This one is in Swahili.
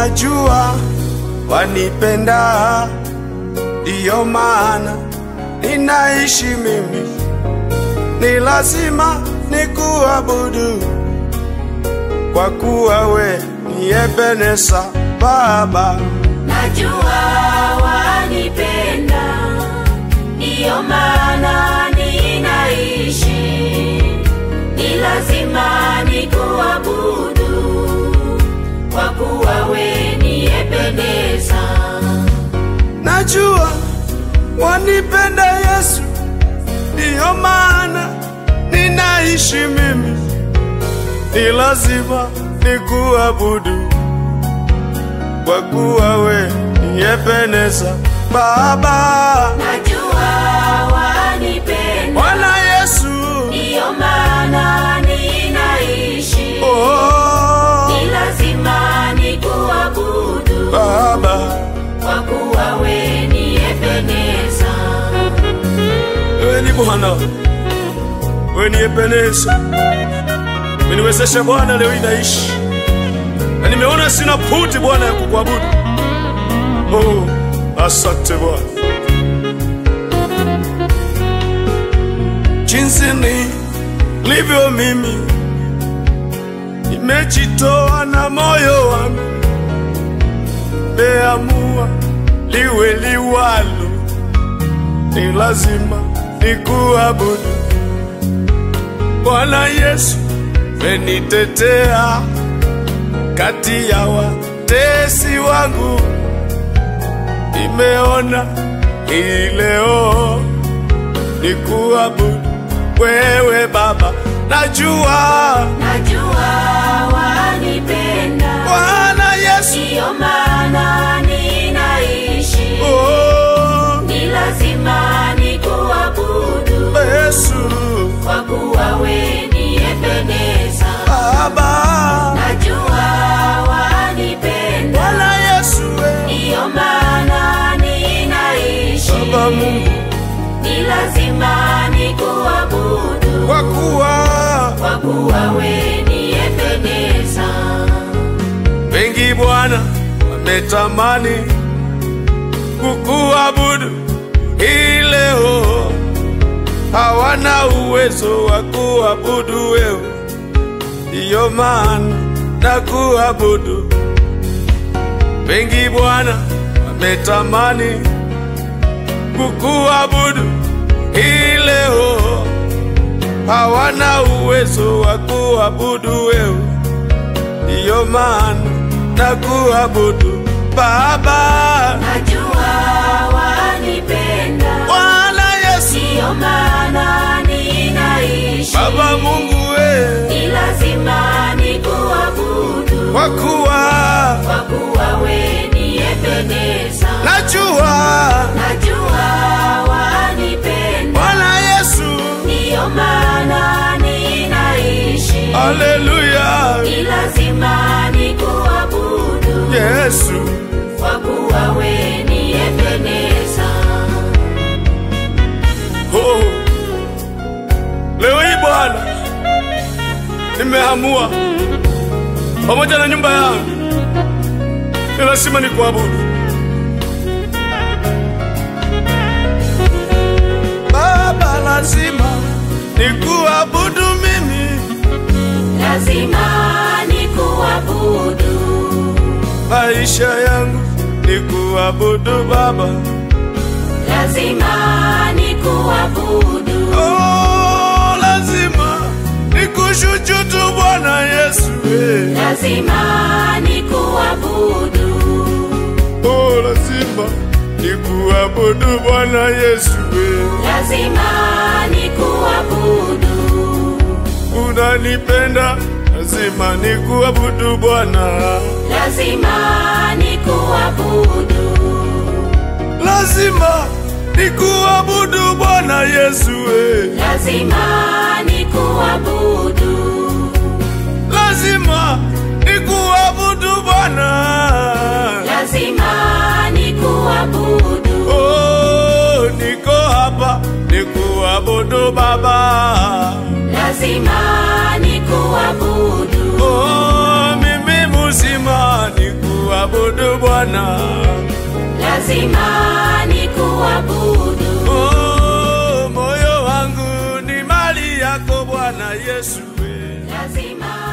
najua wanipenda, ndiyo maana ninaishi mimi, ni lazima nikuabudu kwa kuwa we ni Ebeneza Baba. Najua wanipenda, ndiyo maana ninaishi, ni lazima nikuabudu, kwa kuwa we ni Ebeneza. Najua wanipenda Yesu, ndiyo maana ninaishi mimi, ni lazima nikuabudu kwa kuwa we ni Ebeneza Baba. Najua wanipenda, Bwana Yesu, ndiyo maana ninaishi, oh, ni lazima nikuabudu, Baba, kwa kuwa we ni Ebeneza. wewe ni Bwana, wewe ni Ebeneza. Umeniwezesha Bwana, leo inaishi na nimeona sina puti Bwana ya kukuabudu. Oh, asante Bwana. Jinsi nilivyo mimi, nimejitoa na moyo wangu, meamua liwe liwalo, ni lazima nikuabudu. Bwana Yesu, menitetea kati ya watesi wangu, nimeona hii leo nikuabudu wewe Baba, najua Najua wanipenda, Bwana Yesu, ndiyo maana ninaishi, oh, ni lazima nikuabudu, Yesu kwa kuwa we ni Ebeneza. Baba, Najua wanipenda, Bwana Yesu we, ndiyo maana ninaishi, Baba Mungu, ni lazima nikuabudu, kwa kuwa kwa kuwa we ni Ebeneza. wengi Bwana wametamani kukuabudu hii leo, hawana uwezo wa kuabudu wewe, ndiyo maana na kuabudu. Wengi Bwana wametamani kukuabudu hii leo, hawana uwezo wa kuabudu wewe ndiyo maana na kuabudu Baba. Najua wanipenda, Bwana Yesu, ndiyo maana ninaishi, Baba Mungu we, ni lazima nikuabudu, kwa kuwa kwa kuwa we ni Ebeneza. najua Najua wanipenda, Bwana Yesu, ndiyo maana ninaishi, haleluya, ni lazima nikuabudu, Yesu, kwa kuwa we ni Ebeneza. oh. Leo hii Bwana, nimeamua pamoja na nyumba yangu, ni lazima nikuabudu Baba, lazima nikuabudu mimi, lazima nikuabudu, maisha yangu nikuabudu Baba. lazima nikuabudu, Oh, lazima nikushujudu Bwana Yesu eh. lazima nikuabudu, Oh, lazima nikuabudu Bwana Yesu eh. lazima nikuabudu, Unanipenda, lazima nikuabudu Bwana. lazima nikuabudu, Lazima nikuabudu Bwana Yesu eh. lazima nikuabudu, Lazima nikuabudu Bwana. lazima nikuabudu, Oh, niko hapa nikuabudu Baba. lazima nikuabudu, Oh, mimi mzima nikuabudu lazima ni kuabudu Oh, moyo wangu ni mali yako Bwana Yesu. we. lazima